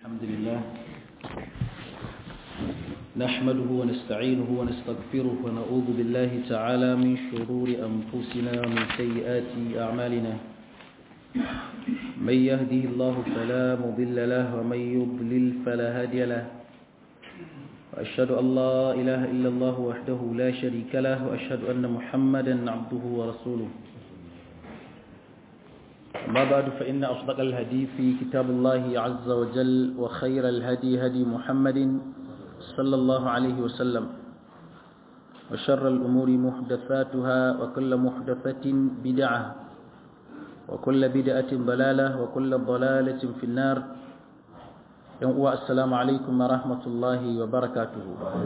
الحمد لله نحمده ونستعينه ونستغفره ونعوذ بالله تعالى من شرور أنفسنا ومن سيئات أعمالنا من يهده الله فلا مضل له ومن يضلل فلا هادي له وأشهد أن لا إله إلا الله وحده لا شريك له وأشهد أن محمدا عبده ورسوله أما بعد فإن أصدق الهدي في كتاب الله عز وجل وخير الهدي هدي محمد صلى الله عليه وسلم وشر الأمور محدثاتها وكل محدثة بدعة وكل بدعة ضلالة وكل ضلالة في النار السلام عليكم ورحمة الله وبركاته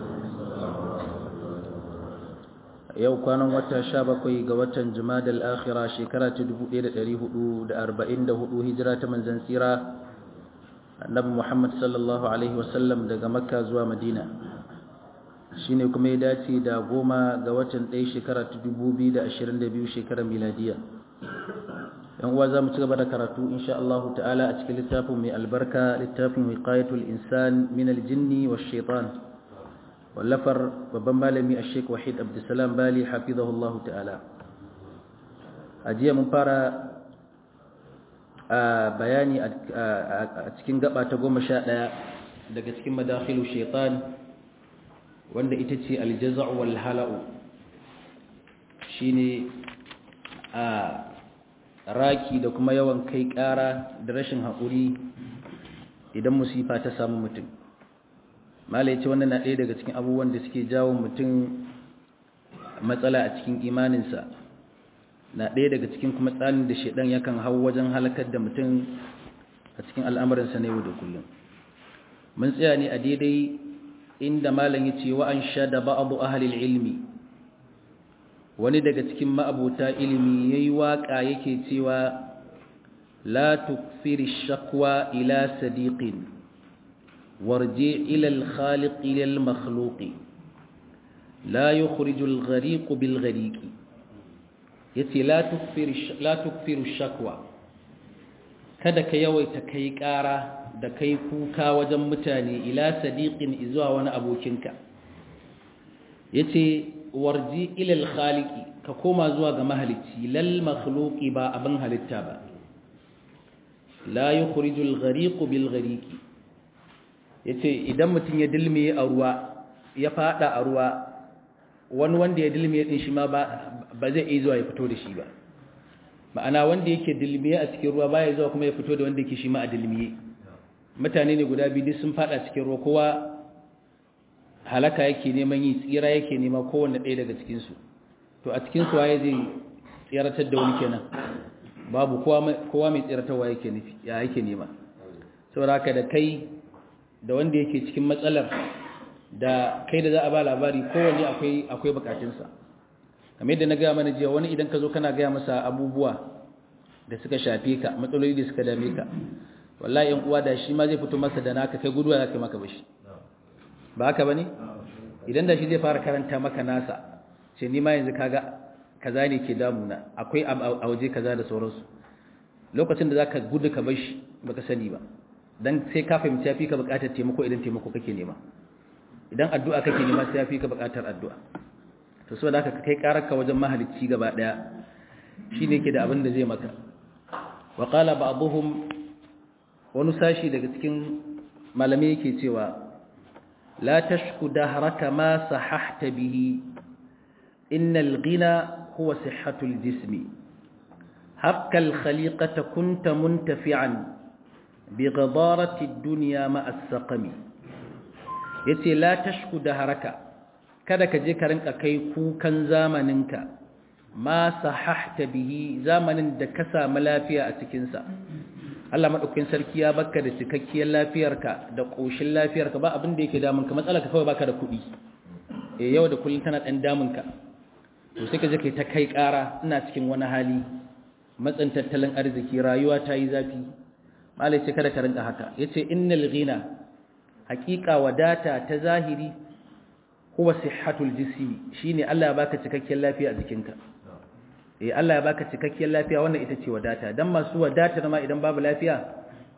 yau kwanan wata sha bakwai ga watan jumadal akhira shekara ta 1444 hijira ta manzan tsira annabi muhammad sallallahu alaihi wasallam daga makka zuwa madina shine kuma ya dace da goma ga watan ɗaya shekara ta 2022 shekarar miladiya yan uwa za mu ci gaba da karatu insha Allah ta'ala a cikin littafin mai albarka littafin wiqayatul insan min aljinni wash shaitan wallafar babban malami a sheik wahid abdulsalam bali hafizahullahu ta'ala a jiya mun fara a bayani a cikin gaba ta goma sha ɗaya daga cikin madakhilu shaitan wanda ita ce aljaza'u wal hala'u shine a raki da kuma yawan kai ƙara da rashin haƙuri idan musifa ta samu mutum malai ce wannan na ɗaya daga cikin abubuwan da suke jawo mutum matsala a cikin imaninsa na ɗaya daga cikin kuma tsarin da shaidan yakan hau wajen halakar da mutum a cikin al'amuransa na yau da kullum mun tsaya ne a daidai inda malam ya ce wa'an sha da ba'abu ahalil ilmi wani daga cikin ma'abuta ilimi ya yi waƙa yake cewa la tukfiri shakwa ila sadiqin وارجع إلى الخالق إلى المخلوق لا يخرج الغريق بالغريق يتي لا تكفر لا تكفر الشكوى kada ka yawaita kai ƙara da kai kuka wajen mutane ila sadiqin izuwa wani abokinka yace warji ilal khaliqi ka koma zuwa ga mahalicci lal makhluqi ba abin halitta ba la yukhrijul ghariqu bil ghariqi ya ce idan mutum ya dilmiye a ruwa ya fada a ruwa wani wanda ya dilmiye din shi ma ba zai iya zuwa ya fito da shi ba ma'ana wanda yake dilmiye a cikin ruwa baya zuwa kuma ya fito da wanda yake shi ma a dilmiye mutane ne guda biyu sun fada cikin ruwa kowa halaka yake neman yi tsira yake nema kowanne ɗaya daga cikinsu to a cikinsu waye zai tsiratar da wani kenan babu kowa mai tsiratarwa yake nufi ya yake nema saboda haka da kai da wanda yake cikin matsalar da kai da za a ba labari kowanne akwai akwai bukatunsa kamar yadda na gaya mana jiya wani idan ka zo kana gaya masa abubuwa da suka shafe ka matsaloli da suka dame ka wallahi yan uwa da shi ma zai fito masa da naka kai guduwa za ka maka bashi ba haka bane idan da shi zai fara karanta maka nasa ce ni ma yanzu kaga kaza ne ke damuna akwai a waje kaza da sauransu lokacin da zaka gudu ka bashi baka sani ba dan sai ka fahimci yafi ka buƙatar taimako idan taimako kake nema idan addu'a kake nema sai yafi ka buƙatar addu'a to saboda haka kai kararka wajen mahalicci gaba daya shine ke da abin da zai maka wa qala ba'dhum wani sashi daga cikin malamai yake cewa la tashku dahraka ma sahahta bihi innal ghina huwa sihhatul jismi habkal khaliqata kunta muntafi'an بغضارة الدنيا مع السقم yace la tashku da haraka kada ka je ka rinka kai kukan zamaninka ma sahahta bihi zamanin da ka samu lafiya a cikin sa Allah madaukakin sarki ya baka da cikakkiyar lafiyarka da koshin lafiyarka ba abin da yake damun ka matsala ka kawai baka da kuɗi eh yau da kullun tana dan damun ka to sai ka je kai ta kai ƙara ina cikin wani hali matsin tattalin arziki rayuwa ta yi zafi malai ce kada ka rinka haka yace innal ghina haqiqa wadata ta zahiri huwa sihhatul jismi shine Allah ya baka cikakken lafiya a jikinka eh Allah ya baka cikakkiyar lafiya wannan ita ce wadata dan masu wadata ma idan babu lafiya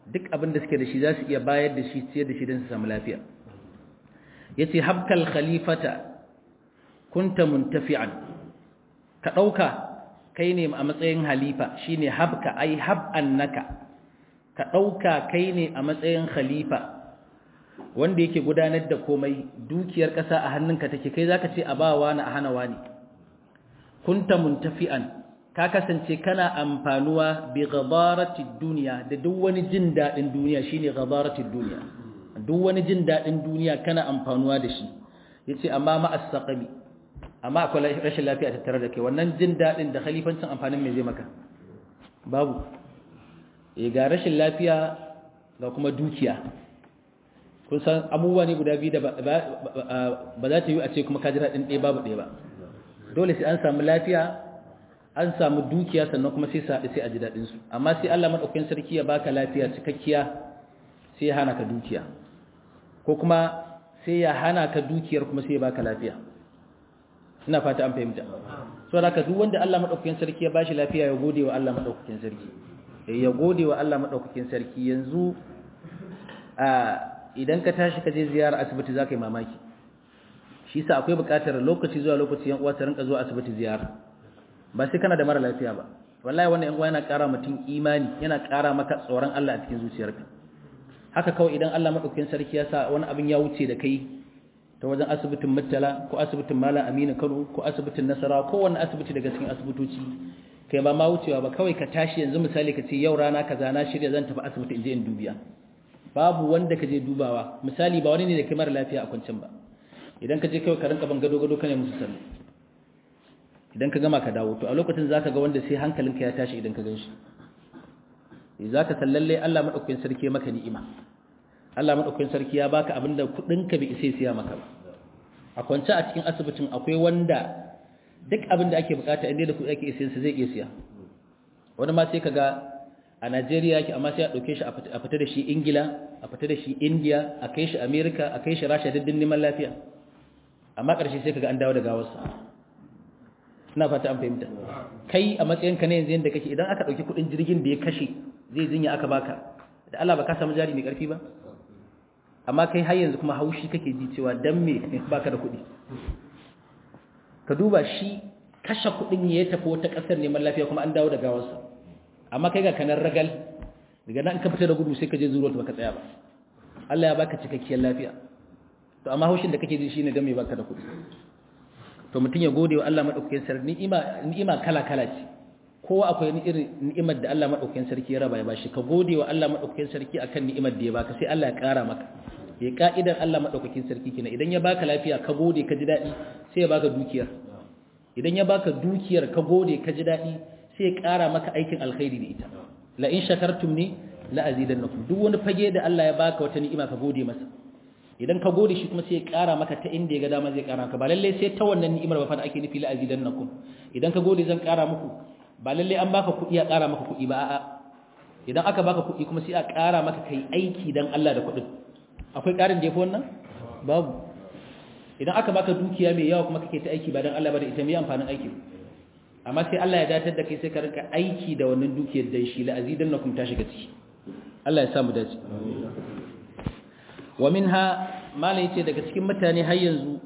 duk abin da suke da shi za su iya bayar da shi ciyar da shi don su samu lafiya yace habkal khalifata kunta muntafi'an ka dauka kai ne a matsayin halifa shine habka ai hab annaka ka dauka kai ne a matsayin khalifa wanda yake gudanar da komai dukiyar kasa a hannunka take kai zaka ce abawa na a hanawa ne kunta muntafi'an ka kasance kana amfanuwa bi ghabaratid dunya da duk wani jin dadin duniya shine ghabaratid dunya duk wani jin dadin duniya kana amfanuwa da shi yace amma ma as-saqami amma akwai rashin lafiya tattare da kai wannan jin dadin da khalifancin amfanin me zai maka babu eh ga rashin lafiya ga kuma dukiya kun san abubuwa ne guda biyu da ba za ta yi a ce kuma ka ji daɗin ɗaya babu ɗaya ba dole sai an samu lafiya an samu dukiya sannan kuma sai saɗi sai a ji daɗinsu amma sai Allah maɗaukakin sarki ya baka lafiya cikakkiya sai ya hana ka dukiya ko kuma sai ya hana ka dukiyar kuma sai ya baka lafiya ina fata an fahimta so da ka duk wanda Allah maɗaukakin sarki ya bashi lafiya ya gode wa Allah maɗaukakin sarki ya gode wa Allah maɗaukakin sarki yanzu a idan ka tashi ka je ziyara asibiti za ka yi mamaki shi sa akwai buƙatar lokaci zuwa lokaci yan uwa ta rinka zuwa asibiti ziyara ba sai kana da mara lafiya ba wallahi wannan yan uwa yana ƙara mutum imani yana ƙara maka tsoron Allah a cikin zuciyarka haka kawai idan Allah madaukakin sarki ya sa wani abin ya wuce da kai ta wajen asibitin Murtala ko asibitin Malam Aminu Kano ko asibitin Nasara ko wani asibiti daga cikin asibitoci kai ba ma wucewa ba kawai ka tashi yanzu misali ka ce yau rana kaza na shirya zan tafi asibiti in je in dubiya babu wanda ka je dubawa misali ba wani ne da kai mara lafiya a kwancin ba idan ka je kawai ka rinka ban gado gado kana musu sallah idan ka gama ka dawo to a lokacin zaka ga wanda sai hankalinka ya tashi idan ka gan shi zaka san lalle Allah madaukakin sarki ya maka ni'ima Allah madaukakin sarki ya baka abinda kudin ka bai sai siya maka ba a kwance a cikin asibitin akwai wanda duk abinda ake bukata inda da kudi ake siyan sa zai iya siya wani ma sai kaga a Najeriya yake amma sai a dauke shi a fita da shi Ingila a fita da shi India a kai shi America a kai shi Russia diddin neman lafiya amma ƙarshe sai kaga an dawo da gawarsa ina fata an fahimta kai a matsayinka ne yanzu yanda kake idan aka dauki kudin jirgin da ya kashe zai jinya aka baka da Allah ba ka samu jari mai karfi ba amma kai har yanzu kuma haushi kake ji cewa dan me baka da kudi ka duba shi kashe kudin ya tafi wata kasar neman lafiya kuma an dawo da gawarsa amma kai ga kanar ragal daga nan ka fita da gudu sai ka je zuwa baka tsaya ba Allah ya baka cikakkiyar lafiya to amma haushin da kake ji shine dan me baka da kudi to mutum ya gode wa Allah madaukakin sarki ni'ima ni'ima kala kala ce kowa akwai ni irin ni'imar da Allah madaukakin sarki ya raba ya bashi ka gode wa Allah madaukakin sarki akan ni'imar da ya baka sai Allah ya kara maka ya ka'idar Allah madaukakin sarki kina idan ya baka lafiya ka gode ka ji dadi sai ya baka dukiyar idan ya baka dukiyar ka gode ka ji dadi sai ya kara maka aikin alkhairi da ita la in shakartum ni la azidannakum duk wani fage da Allah ya baka wata ni'ima ka gode masa idan ka gode shi kuma sai ya ƙara maka ta inda ya ga dama zai ƙara maka ba lalle sai ta wannan ni'imar ba fa da ake nufi la azidannakum idan ka gode zan ƙara muku ba lalle an baka kuɗi ya ƙara maka kuɗi ba a'a idan aka baka kuɗi kuma sai a ƙara maka kai aiki dan Allah da kuɗin akwai ƙarin da yafi wannan babu idan aka baka dukiya mai yawa kuma kake ta aiki ba dan Allah ba da ita mai amfanin aiki amma sai Allah ya datar da kai sai ka rinka aiki da wannan dukiyar dan shi la azidannakum ta shiga ciki Allah ya samu dace wa minha mala yace daga cikin mutane har yanzu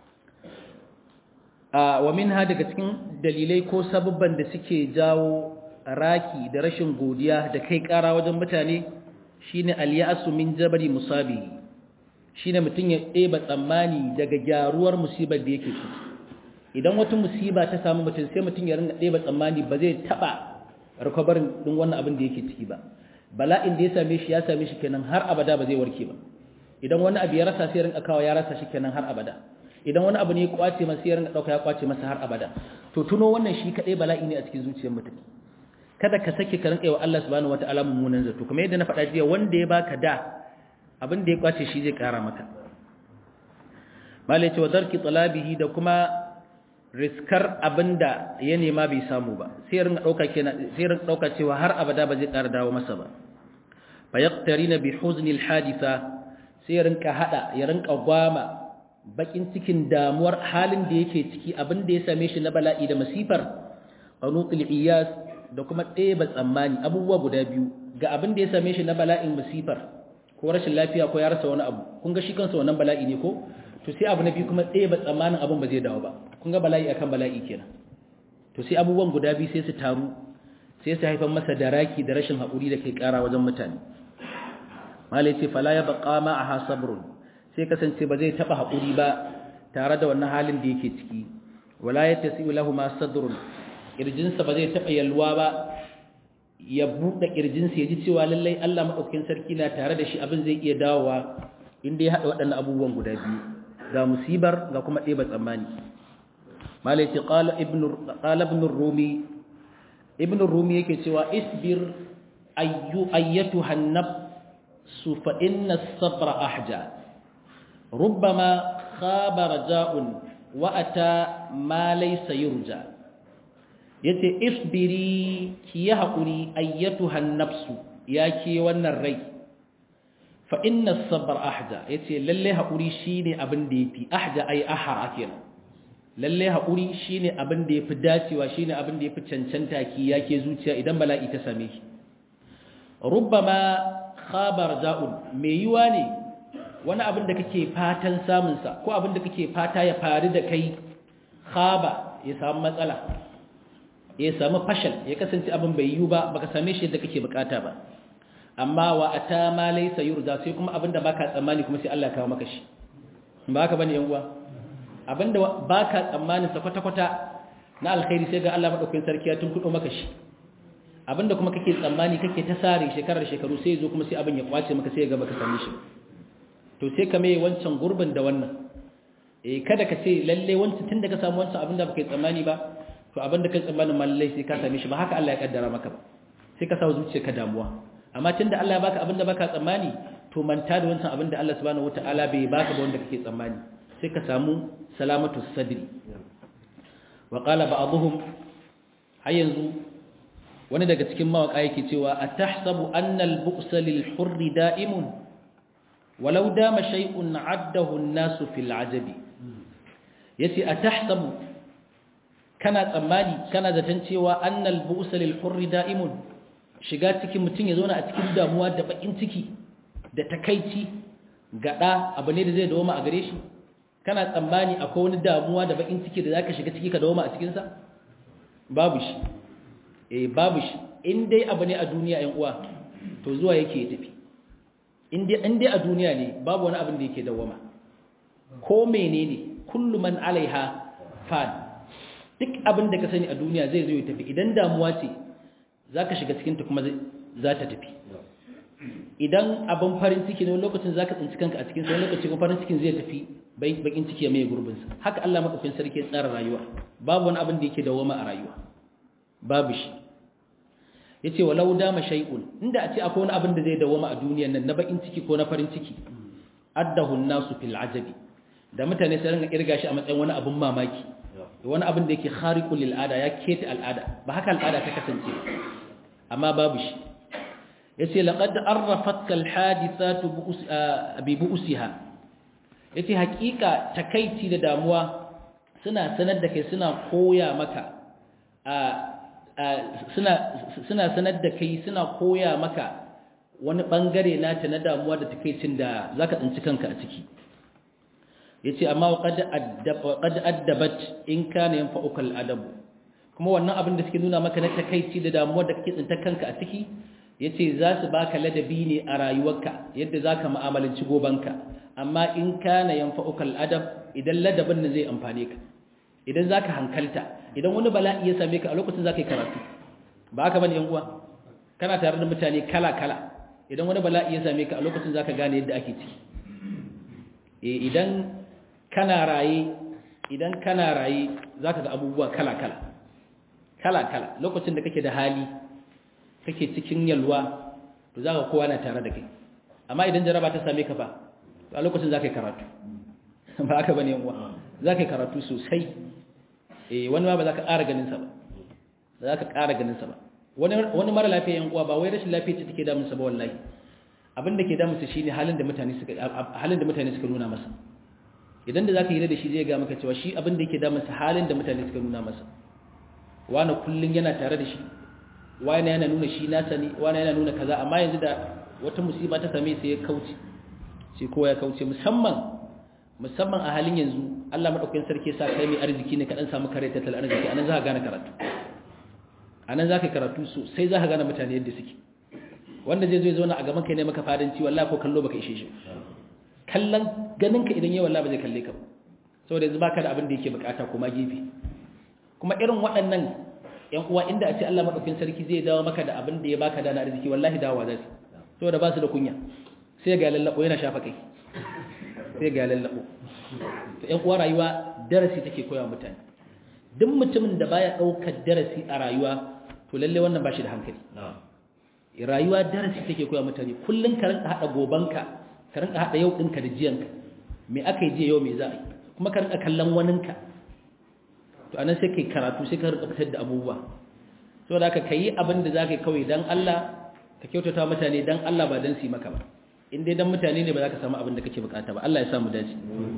a wa minha daga cikin dalilai ko sababban da suke jawo raki da rashin godiya da kai kara wajen mutane shine al-ya'su min jabari musabi shine mutun ya ɗeba tsammani daga gyaruwar musibar da yake ciki idan wata musiba ta samu mutum sai mutum ya ringa ɗeba tsammani ba zai taba recovery din wannan abin da yake ciki ba bala'in da ya same shi ya same shi kenan har abada ba zai warke ba idan wani abu ya rasa sai rinka kawo ya rasa shi kenan har abada idan wani abu ne ya kwace masa sai rinka dauka ya kwace masa har abada to tuno wannan shi kadai bala'i ne a cikin zuciyar mutum kada ka sake ka rinka yi wa Allah subhanahu wataala mummunan zato kuma yadda na faɗa jiya wanda ya baka da abin da ya kwace shi zai kara maka malai ce wa darki talabihi da kuma riskar abinda ya nema bai samu ba sai rinka dauka kenan sai rinka dauka cewa har abada ba zai kara dawo masa ba fa yaqtarina bi huzni al haditha sai ya rinka hada ya rinka gwama bakin cikin damuwar halin da yake ciki abin da ya same shi na bala'i da masifar anuqil iyas da kuma ɗeba tsammani abubuwa guda biyu ga abin da ya same shi na bala'in musifar ko rashin lafiya ko ya rasa wani abu kun ga shi kansa wannan bala'i ne ko to sai abu na biyu kuma tsaye ba tsammanin abin ba zai dawo ba kun ga bala'i akan bala'i kenan to sai abubuwan guda biyu sai su taru sai su haifar masa da raki da rashin haƙuri da kai ƙara wajen mutane malai ce fala ya baqa ma aha sabrun sai kasance ba zai taba haƙuri ba tare da wannan halin da yake ciki wala yatasi'u lahu ma sadrun kirjinsa ba zai taba yalwa ba ya buɗe kirjinsa ya ji cewa lallai Allah madaukakin sarki na tare da shi abin zai iya dawowa inda ya haɗa waɗannan abubuwan guda biyu ga musibar ga kuma ɗeba tsammani malai ce qala ibn rumi ibn rumi yake cewa isbir ayyu ayyatuha an-nafsu fa inna as-sabra ahja rubbama khaba raja'un wa ata ma laysa yurja yace isbiri ki ya hakuri ayyatuha an-nafsu yake wannan rai fa inna as-sabra ahja yace lalle hakuri shine abin da yafi ahja ai ahara kenan lalle haƙuri shine abin da yafi dacewa shine abin da yafi cancanta ki yake zuciya idan bala'i ta same ki rubbama khabar za'un me yiwa ne wani abin da kake fatan samun sa ko abin da kake fata ya faru da kai khaba ya samu matsala ya samu fashal ya kasance abin bai yiwu ba baka same shi yadda kake bukata ba amma wa ata ma laysa yurda sai kuma abin da baka tsammani kuma sai Allah ya kawo maka shi ba haka bane yan uwa abinda ba ka tsammanin sa kwata-kwata na alkhairi sai ga Allah maɗaukakin sarki ya tunkuɗo maka shi abinda kuma kake tsammani kake ta sare shekarar shekaru sai zo kuma sai abin ya kwace maka sai ya ga baka same shi to sai ka mai wancan gurbin da wannan eh kada ka ce lalle wancan tun da ka samu wancan abinda baka tsammani ba to abinda kai tsammanin mallai sai ka same shi ba haka Allah ya kaddara maka ba sai ka sa zuciyarka damuwa amma tunda Allah ya baka abinda baka tsammani to manta da wancan abinda Allah subhanahu wataala bai baka ba wanda kake tsammani sai ka samu salamatu sadri wa qala ba'dhum har yanzu wani daga cikin mawaka yake cewa atahsabu anna al-bu'sa lil hurri da'imun walau dama shay'un 'addahu an-nasu fil 'ajabi yace atahsabu kana tsammani kana zaton cewa anna al-bu'sa lil hurri da'imun shiga cikin mutun ya zauna a cikin damuwa da bakin ciki da takaici gada abu ne da zai dawo ma a gare shi kana tsammani akwai wani damuwa da bakin ciki da zaka shiga ciki ka dawo ma a cikin sa babu shi eh babu shi in dai abu ne a duniya ɗan uwa to zuwa yake tafi in dai in dai a duniya ne babu wani abin da yake dawama ko menene kullu man alaiha fan duk abin da ka sani a duniya zai zo ya tafi idan damuwa ce zaka shiga cikin ta kuma za ta tafi idan abin farin ciki ne lokacin zaka tsinci kanka a cikin sai lokacin farin cikin zai tafi bakin ciki ya mai gurbinsa haka Allah madaukakin sarki ya tsara rayuwa babu wani abin da yake dawoma a rayuwa babu shi yace walau dama shay'un inda a ce akwai wani abin da zai dawoma a duniyar nan na bakin ciki ko na farin ciki addahu an-nasu fil ajabi da mutane sai ringa kirga shi a matsayin wani abin mamaki wani abin da yake khariqul lil ada ya keta al'ada ba haka al'ada ta kasance amma babu shi yace laqad arrafatka al-hadithatu bi bu'siha yace hakika takaici da damuwa suna sanar da kai suna koya maka suna suna sanar da kai suna koya maka wani bangare nata na damuwa da takeicin da zaka tsinci kanka a ciki yace amma qad addab qad addabat in kana yanfa'uka al-adab kuma wannan abin da suke nuna maka na takeici da damuwa da kake tsinta kanka a ciki yace za su baka ladabi ne a rayuwarka yadda zaka mu'amalanci gobanka amma in kana yanfa'uka al-adab idan ladabin nan zai amfane ka idan zaka hankalta idan wani bala'i ya same ka a lokacin zaka yi karatu ba haka bane yan uwa kana tare da mutane kala kala idan wani bala'i ya same ka a lokacin zaka gane yadda ake ciki eh idan kana raye idan kana raye zaka ga abubuwa kala kala kala kala lokacin da kake da hali kake cikin yalwa to zaka kowa na tare da kai amma idan jaraba ta same ka fa a lokacin zaka yi karatu ba haka bane yan uwa zaka yi karatu sosai eh wani ma ba za ka ƙara ganin sa ba ba za ka ƙara ganin sa ba wani wani mara lafiya yan uwa ba wai rashin lafiya ce take damun sa ba wallahi abin da ke damun sa shine halin da mutane suka halin da mutane suka nuna masa idan da zaka yi da shi zai ga maka cewa shi abin da yake damun sa halin da mutane suka nuna masa wani kullun yana tare da shi wani yana nuna shi nasa ne wani yana nuna kaza amma yanzu da wata musiba ta same sai ya kauce sai kowa ya kauce musamman musamman a halin yanzu Allah madaukakin sarki sa kai mai arziki ne ka dan samu kare tattalin arziki anan za ka gane karatu anan za ka karatu so sai za ka gane mutane yadda suke wanda zai zo ya zauna a gaban kai ne maka fadanci wallahi ko kallo baka ishe shi kallon ganin ka idan yayi wallahi ba zai kalle ka ba saboda yanzu baka da abin da yake bukata kuma gefe kuma irin waɗannan ƴan uwa inda a ce Allah madaukakin sarki zai dawo maka da abin da ya baka da na arziki wallahi dawowa za su saboda ba su da kunya sai ga lallabo yana shafa kai sai ga lallabo to ƴan uwa rayuwa darasi take koya mutane duk mutumin da baya daukar darasi a rayuwa to lalle wannan ba shi da hankali rayuwa darasi take koya mutane kullun ka rinka hada gobanka ka rinka hada yau dinka da jiyanka me aka yi jiya yau me za a yi kuma ka rinka kallon waninka to anan sai kai karatu sai ka rinka fitar da abubuwa saboda haka kai abin da zaka yi kawai dan Allah ka kyautata mutane dan Allah ba dan su yi maka ba in dai dan mutane ne ba za ka samu abin da kake bukata ba Allah ya samu dace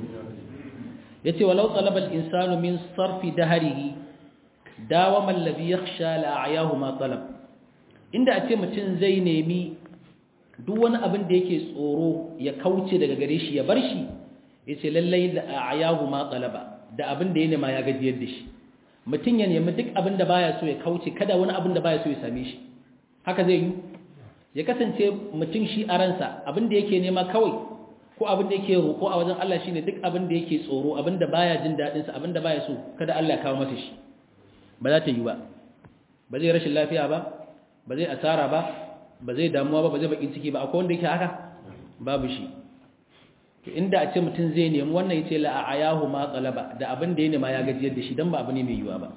yace walau talaba al-insanu min sarfi dahrihi dawama alladhi yakhsha la a'yahu ma talab inda a ce mutum zai nemi duk wani abin da yake tsoro ya kauce daga gare shi ya bar shi yace lallai la a'yahu ma talaba da abin da ya nema ya gajiyar da shi mutum ya nemi duk abin da baya so ya kauce kada wani abin da baya so ya same shi haka zai yi ya kasance mutum shi a ransa abin da yake nema kawai ko abin da yake roƙo a wajen Allah shine duk abin da yake tsoro abin da baya jin dadin sa abin da baya so kada Allah ya kawo masa shi ba za ta yi ba ba zai rashin lafiya ba ba zai asara ba ba zai damuwa ba ba zai bakin ciki ba akwai wanda yake haka babu shi to inda a ce mutum zai nemi wannan yace la ayahu ma talaba da abin da ya nema ya gajiyar da shi dan ba abu ne mai yiwa ba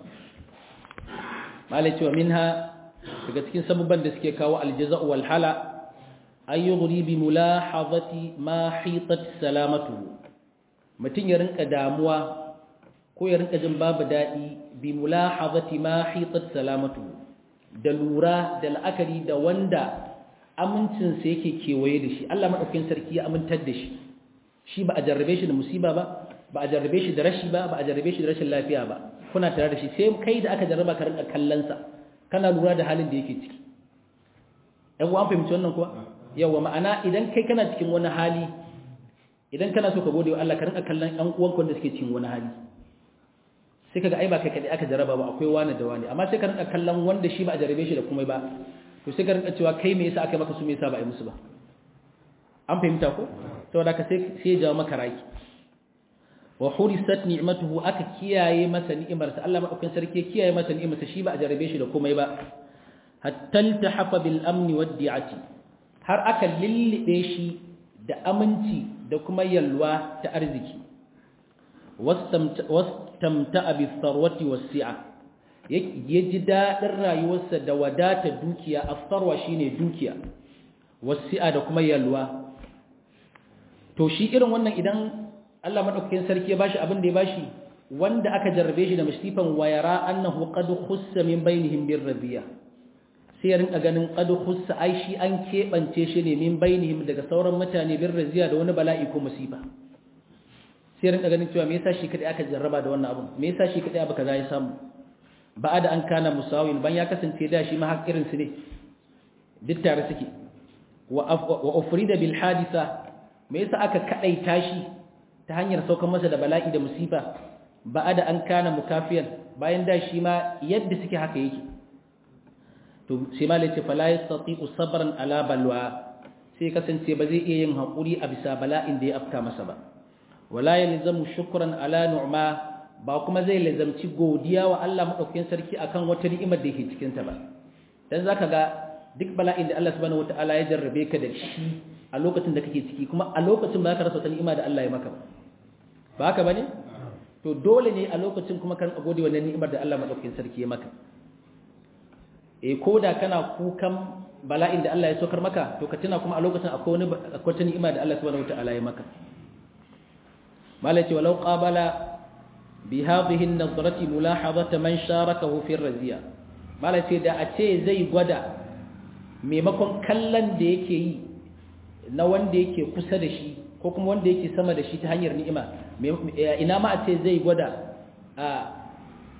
malai cewa minha daga cikin sababban da suke kawo aljaza'u wal hala ay yughri bi mulahazati ma hitat salamatuhu mutun ya rinka damuwa ko ya rinka jin babu dadi bi mulahazati ma hitat salamatuhu da lura da la'akari da wanda amincin sa yake kewaye da shi Allah madaukakin sarki ya amintar da shi shi ba a jarrabe shi da musiba ba ba a jarrabe shi da rashi ba ba a jarrabe shi da rashin lafiya ba kuna tare da shi sai kai da aka jarraba ka rinka kallon sa kana lura da halin da yake ciki ɗan uwan fahimci wannan kuwa yawa ma'ana idan kai kana cikin wani hali idan kana so ka gode wa Allah ka rinka kallon ɗan uwanka wanda suke cikin wani hali sai kaga ai ba kai kadai aka jarraba ba akwai wani da wani amma sai ka rinka kallon wanda shi ba a jarrabe shi da komai ba to sai ka rinka cewa kai me yasa aka maka su me yasa ba a yi musu ba an fahimta ko saboda ka sai sai ya jawo maka raki wa hurisat ni'matuhu aka kiyaye masa ni'imarsa Allah madaukakin sarki ya kiyaye masa ni'imarsa shi ba a jarabe shi da komai ba hatta iltahafa bil amni wad di'ati har aka lillibe shi da aminci da kuma yalwa ta arziki wastamta'a bis sarwati was si'a yaji dadin rayuwarsa da wadata dukiya as-sarwa shine dukiya was si'a da kuma yalwa to shi irin wannan idan Allah madaukakin sarki ya bashi abin da ya bashi wanda aka jarrabe shi da musifan wayara annahu qad khussa min bainihim bir radiya sai ya rinka ganin qad khussa ai shi an kebance shi ne min bainihim daga sauran mutane bir radiya da wani bala'i ko musiba sai ya rinka ganin cewa me yasa shi kadai aka jarraba da wannan abun me yasa shi kadai abu kaza ya samu ba'ada an kana musawin ban ya kasance da shi ma har irin su ne duk tare suke wa ufrida bil hadisa me yasa aka kadaita shi ta hanyar saukar masa da bala'i da musifa ba da an kana mukafiyan bayan da shi ma yadda suke haka yake to sai ma lace fala yastati'u sabran ala balwa sai kasance ba zai iya yin hakuri a bisa bala'in da ya afka masa ba wala yalzamu shukran ala nu'ma ba kuma zai lazamci godiya wa Allah madaukakin sarki akan wata ni'imar da yake cikin ta ba dan zaka ga duk bala'in da Allah subhanahu wataala ya jarrabe ka da shi a lokacin da kake ciki kuma a lokacin ba ka rasa wata ni'ima da Allah ya maka ba haka bane to dole ne a lokacin kuma kan gode wannan ni'imar da Allah madaukakin sarki ya maka eh koda kana kukan bala'in da Allah ya saukar maka to ka tuna kuma a lokacin akwai wani akwai wata ni'ima da Allah subhanahu wataala ya maka malai ce walau qabala bi hadhihi an-nadrati mulahadata man sharakahu fi ar-raziya malai ce da a ce zai gwada maimakon kallon da yake yi na wanda yake kusa da shi ko kuma wanda yake sama da shi ta hanyar ni'ima ina ma a ce zai gwada a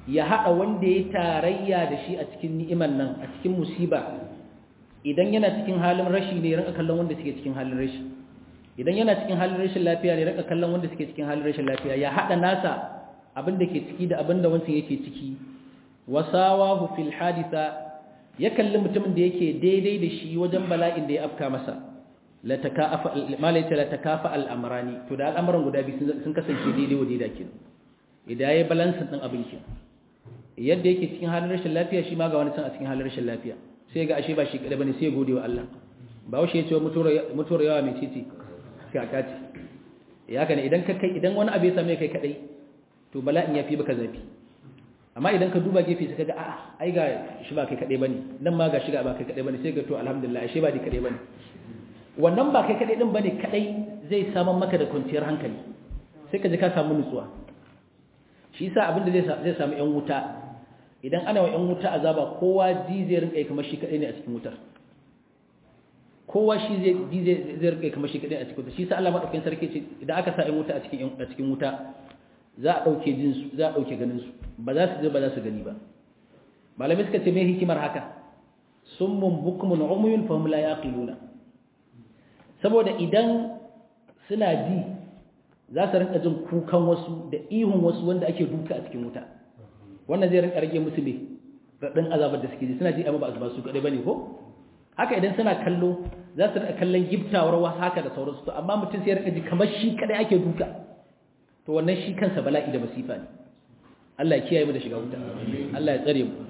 ya haɗa wanda ya tarayya da shi a cikin ni'iman nan a cikin musiba idan yana cikin halin rashi ne rinka kallon wanda suke cikin halin rashi idan yana cikin halin rashin lafiya ne rinka kallon wanda suke cikin halin rashin lafiya ya haɗa nasa abin da ke ciki da abin da wancan yake ciki wasawahu fil hadisa ya kalli mutumin da yake daidai da shi wajen bala'in da ya afka masa la takafa malaita la takafa al amrani to da al'amuran guda biyu sun kasance daidai wa daidai kin idan yayi balance din abin kin yadda yake cikin halin rashin lafiya shi ma ga wani san a cikin halin rashin lafiya sai ga ashe ba shi kada bane sai gode wa Allah ba washe ya ce mutuwar yawa mai titi sai a kaci ya kana idan ka kai idan wani abu ya same kai kadai to bala'in ya fi baka zafi amma idan ka duba gefe sai kaga a'a ai ga shi ba kai kadai bane nan ma ga shi ga ba kai kadai bane sai ga to alhamdulillah ashe ba di kadai bane wannan ba kai kadai din bane kadai zai saman maka da kwanciyar hankali sai ka ji ka samu nutsuwa shi yasa abinda zai zai samu yan wuta idan ana wa yan wuta azaba kowa ji zai rinka kamar shi kadai ne a cikin wutar kowa shi zai ji zai rinka kamar shi kadai a cikin wutar shi yasa Allah madaukakin sarki ce idan aka sa yan wuta a cikin a cikin wuta za a dauke jin su za a dauke ganin su ba za su je ba za su gani ba malamai suka ce me hikimar haka summun bukmun umyun fahum la yaqiluna saboda idan suna ji za su rinka jin kukan wasu da ihun wasu wanda ake duka a cikin wuta wannan zai rinka rage musu ne raɗin azabar da suke ji suna ji amma ba su kaɗai ba ne ko haka idan suna kallo za su rinka kallon giftawar wasu haka da sauransu to amma mutum sai ya rinka ji kamar shi kaɗai ake duka to wannan shi kansa bala'i da masifa ne Allah ya kiyaye mu da shiga wuta Allah ya tsare mu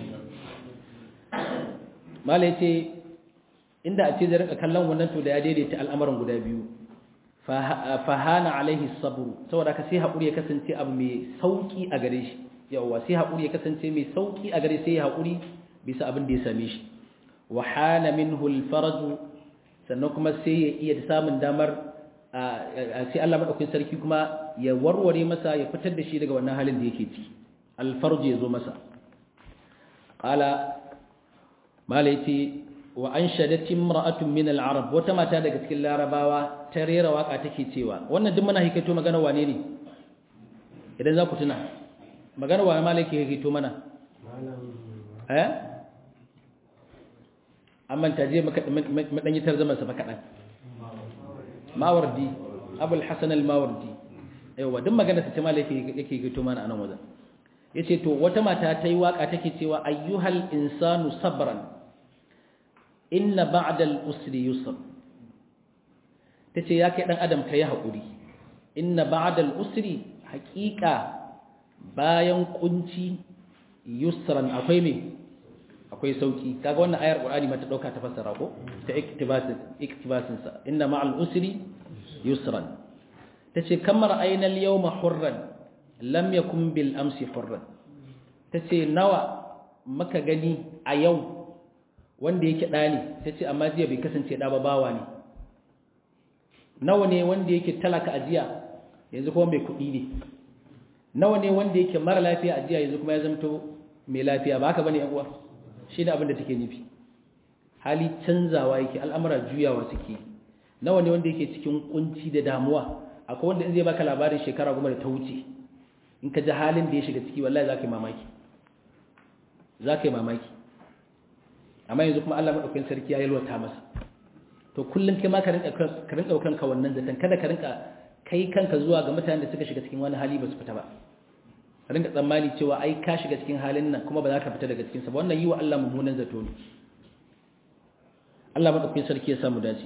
mala yace inda a ce zai rinka kallon wannan to da ya daidaita al'amuran guda biyu fahana alaihi sabru saboda ka sai haƙuri ya kasance abu mai sauƙi a gare shi yawa sai haƙuri ya kasance mai sauƙi a gare sai haƙuri bisa abin da ya same shi wa hana minhu alfaraj sannan kuma sai ya iya samun damar sai Allah madaukakin sarki kuma ya warware masa ya fitar da shi daga wannan halin da yake ciki alfarj ya zo masa qala malaiti wa an shadat imra'atun min al-arab wata mata daga cikin larabawa ta rera waka take cewa wannan duk muna hikaito magana wane ne idan za ku tuna magana wa malaki hikaito mana eh amma ta je madan yitar zaman sa fa kadan mawardi abul hasan al-mawardi aiwa duk magana ta malaki yake hikaito mana anan wajen yace to wata mata ta yi waka take cewa ayyuhal insanu sabran inna ba'dal usri yusr tace ya kai dan adam kai hakuri inna ba'dal usri haqiqa bayan kunci yusran akwai me akwai sauki kaga wannan ayar qur'ani mata dauka ta fassara ko ta iktibasin iktibasin sa inna ma'al usri yusran tace kamar ayna al yawma hurran lam yakun bil amsi hurran tace nawa maka gani a yau wanda yake ɗa ne ta ce amma jiya bai kasance ɗa ba bawa ne nawa ne wanda yake talaka a jiya yanzu kuma mai kuɗi ne nawa ne wanda yake mara lafiya a jiya yanzu kuma ya zamto mai lafiya ba haka bane yan uwa shi ne abin da take nufi hali canzawa yake al'amura juyawa suke nawa ne wanda yake cikin kunci da damuwa akwai wanda in zai baka labarin shekara goma da ta wuce in ka ji halin da ya shiga ciki wallahi za ka yi mamaki za ka yi mamaki amma yanzu kuma Allah madaukakin sarki ya yalwata masa to kullum kai ma ka rinka ka rinka kanka wannan zaton kada ka rinka kai kanka zuwa ga mutanen da suka shiga cikin wani hali ba su fita ba ka rinka tsammani cewa ai ka shiga cikin halin nan kuma ba za ka fita daga cikin sa ba wannan yi wa Allah mummunan zato ne Allah madaukakin sarki ya samu dace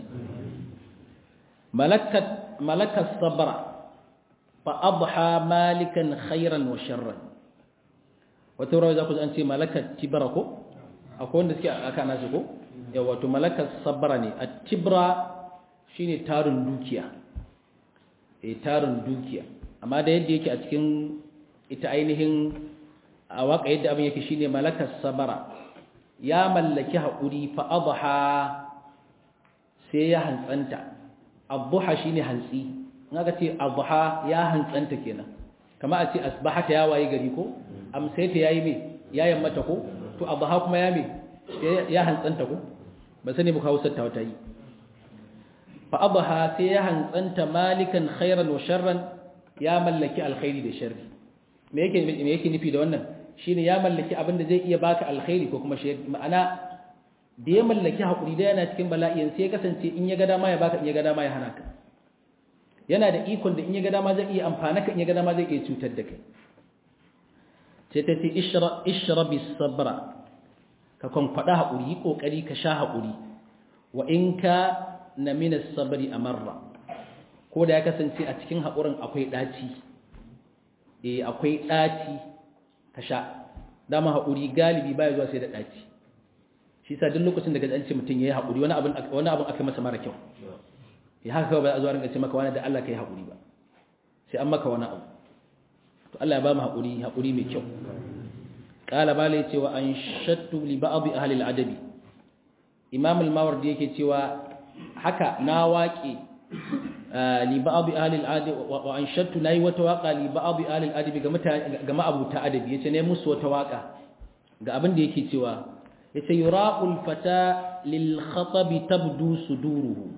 malakat malakas sabra fa adha malikan khairan wa sharran wata rawa za ku an ce malakat tibara ko akwai wanda suke aka nasu ko ya wato malakar sabara ne a tibra shine tarin dukiya eh tarin dukiya amma da yadda yake a cikin ita ainihin a waka yadda abin yake shine malakar sabara ya mallaki haƙuri fa adha sai ya hantsanta adha shine hantsi in aka ce adha ya hantsanta kenan kama a ce asbahata ya waye gari ko amsayta yayi me ya yammata ko to adha kuma ya me ya hantsanta ko ba sani muka hausar ta wata yi fa adha sai ya hantsanta malikan khairan wa sharran ya mallaki alkhairi da sharri me yake me yake nufi da wannan shine ya mallaki abin da zai iya baka alkhairi ko kuma shi ma'ana da ya mallaki hakuri da yana cikin bala'i sai ya kasance in ya ga dama ya baka in ya ga dama ya hana ka yana da ikon da in ya ga dama zai iya amfana ka in ya ga dama zai iya cutar da kai sai ta ce ishra bis sabra ka kwankwada haƙuri yi ƙoƙari ka sha haƙuri wa in ka na minas sabari a marra ko da ya kasance a cikin haƙurin akwai ɗaci e akwai ɗaci ka sha dama haƙuri galibi baya zuwa sai da ɗaci shi sa duk lokacin da gajanci mutum ya yi haƙuri wani abin aka masa mara kyau ya haka kawai ba a zuwa rinka ce maka wani da Allah ka yi haƙuri ba sai an maka wani abu to Allah ya ba mu haƙuri haƙuri mai kyau قال بالي cewa an shattu li ba'd ahli al-adabi imam al-mawardi yake cewa haka na waƙe li ba'd ahli al-adabi wa an shattu nayi wata waƙa li ba'd ahli al-adabi ga mutane ga ma'abuta adabi yace ne musu wata waƙa ga abin da yake cewa yace yuraqul fata lil khatab tabdu suduruhu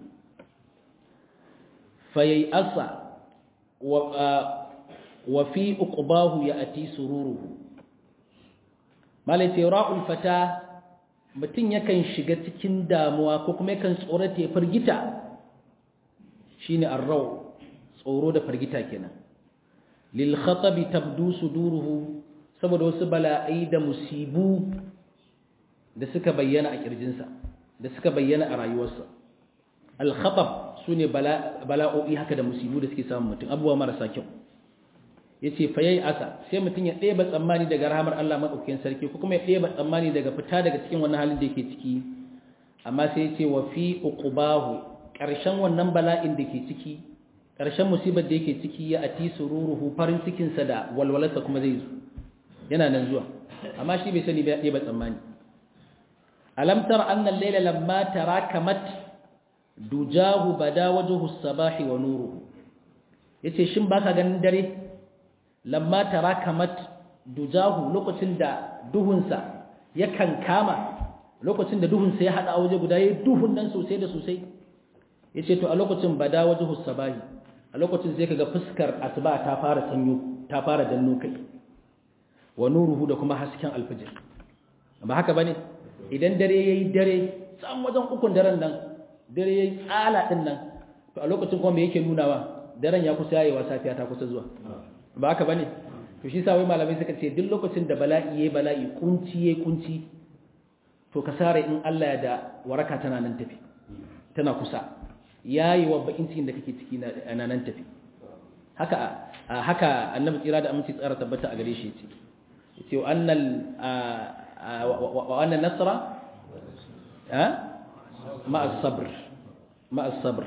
fayasa wa wa fi uqbahu ya'ti sururuhu malai ce ra'ul fata mutum yakan shiga cikin damuwa ko kuma yakan tsorata ya firgita shine arrau tsoro da firgita kenan lil khatabi tabdu suduruhu saboda wasu bala'ai da musibu da suka bayyana a kirjinsa da suka bayyana a rayuwarsa al khatab sune bala'o'i haka da musibu da suke samun mutum abubuwa marasa kyau ya ce fa yayi asa sai mutum ya ɗeba tsammani daga rahamar Allah maɗaukakin sarki ko kuma ya ɗeba tsammani daga fita daga cikin wannan halin da yake ciki amma sai ya ce wa fi uqubahu ƙarshen wannan bala'in da ke ciki ƙarshen musibar da yake ciki ya ati sururuhu farin cikin sa da walwalarsa kuma zai zo yana nan zuwa amma shi bai sani ba ya ɗeba tsammani alam tara anna al-layla lamma tarakamat dujahu bada wajhu as-sabahi wa nuruhu yace shin baka ganin dare lamma tarakamat dujahu lokacin da duhunsa ya kankama lokacin da duhunsa ya hada a waje guda yayin duhun nan sosai da sosai yace to a lokacin bada wajhu sabahi a lokacin sai kaga fuskar asuba ta fara sanyo ta fara danno kai wa nuruhu da kuma hasken alfijir ba haka bane idan dare yayi dare tsan wajen ukun daren nan dare yayi tsala din nan to a lokacin kuma me yake nunawa daren ya kusa yayi wa safiya ta kusa zuwa ba haka bane to shi sa wai malamai suka ce duk lokacin da bala'i yayi bala'i kunci yayi kunci to ka sare in Allah ya da waraka tana nan tafi tana kusa yayi wa bakin cikin da kake ciki na nan tafi haka haka annabi tsira da aminci tsara tabbata a gare shi yace yace wa annal wa anna nasra ha ma as-sabr ma as-sabr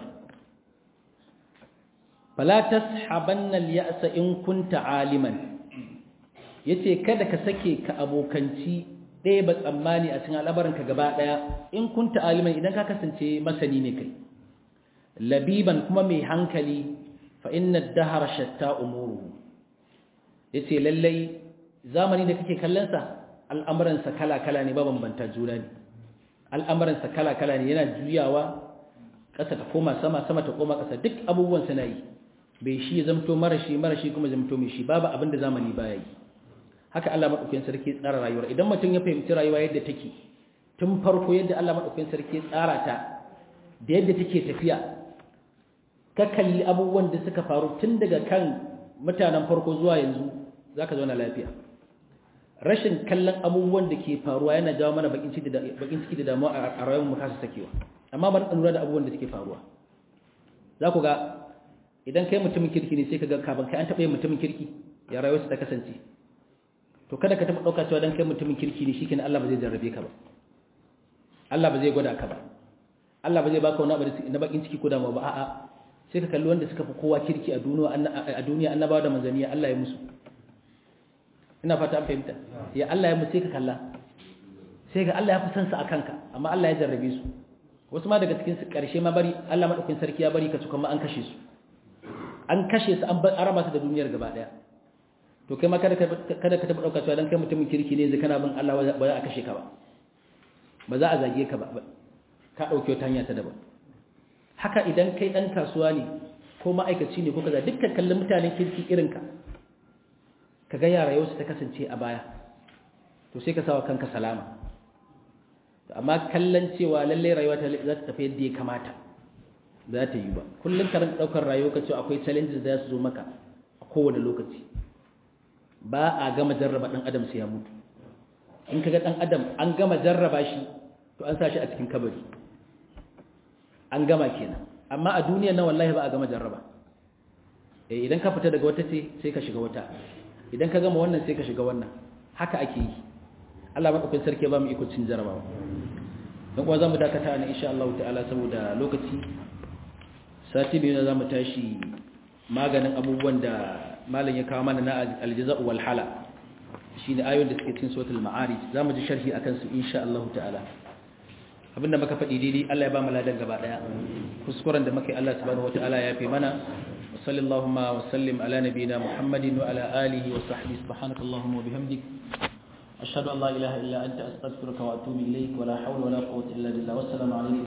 fala tashabanna al-ya'sa in kunta aliman yace kada ka sake ka abokanci ɗaya ba tsammani a cikin al'abarin ka gaba ɗaya in kunta aliman idan ka kasance masani ne kai labiban kuma mai hankali fa inna ad-dahra shatta umuruhu yace lallai zamani da kake kallon sa al'amuran sa kala-kala ne ba bambanta juna ne al'amuran sa kala-kala ne yana juyawa ƙasa ta koma sama sama ta koma ƙasa duk abubuwan suna yi bai shi ya zamto marashi marashi kuma zamto mai shi babu abin da zamani baya yi haka Allah madaukakin sarki tsara rayuwar idan mutum ya fahimci rayuwa yadda take tun farko yadda Allah madaukakin sarki tsara ta da yadda take tafiya ka kalli abubuwan da suka faru tun daga kan mutanen farko zuwa yanzu zaka zauna lafiya rashin kallon abubuwan da ke faruwa yana jawo mana bakin ciki da bakin ciki da damuwa a rayuwar mu kasa sakewa amma bari ka lura da abubuwan da suke faruwa za ku ga idan kai mutumin kirki ne sai ka ga kafin kai an taɓa yin mutumin kirki ya rayuwarsa ta kasance to kada ka taɓa ɗauka cewa dan kai mutumin kirki ne shikenan Allah ba zai jarrabe ka ba Allah ba zai gwada ka ba Allah ba zai baka wani abu na bakin ciki ko damuwa ba a'a sai ka kalli wanda suka fi kowa kirki a duniya a duniya annabawa da manzaniya Allah ya musu ina fata an fahimta ya Allah ya musu sai ka kalla sai ga Allah ya fi san su akan ka amma Allah ya jarrabe su wasu ma daga cikin su karshe ma bari Allah madaukakin sarki ya bari ka tukan ma an kashe su an kashe su an araba su da duniyar gaba daya to kai ma kada ka kada ka taba dauka cewa dan kai mutumin kirki ne zai kana bin Allah ba za a kashe ka ba ba za a zage ka ba ka dauke wata hanya ta daban haka idan kai dan kasuwa ne ko ma'aikaci ne ko kaza dukkan kallon mutanen kirki irin ka kaga yara yau su ta kasance a baya to sai ka sawa kanka salama amma kallon cewa lalle rayuwa ta za ta tafi yadda ya kamata za ta yi ba kullum ka rinka daukar rayuwa ka cewa akwai challenges da za su zo maka a kowane lokaci ba a gama jarraba dan adam sai ya mutu in kaga dan adam an gama jarraba shi to an sa shi a cikin kabari an gama kenan amma a duniyar nan wallahi ba a gama jarraba eh idan ka fita daga wata ce sai ka shiga wata idan ka gama wannan sai ka shiga wannan haka ake yi Allah madaukakin sarki ba mu iko cin jarrabawa dan kuwa zamu dakata ne insha Allah ta'ala saboda lokaci sati biyu za mu tashi maganin abubuwan da malam ya kawo mana na aljaza'u wal hala shine ayoyin da suke cikin suratul ma'arij zamu ji sharhi akan su insha Allah ta'ala abinda muka faɗi daidai Allah ya ba mu ladan gaba daya kuskuren da muke Allah subhanahu wataala ya fi mana wa sallallahu wa sallim ala nabiyyina muhammadin wa ala alihi wa sahbihi subhanakallahumma wa bihamdik ashhadu an la ilaha illa anta astaghfiruka wa atubu ilaik wa la hawla wa la quwwata illa billah wassalamu alaikum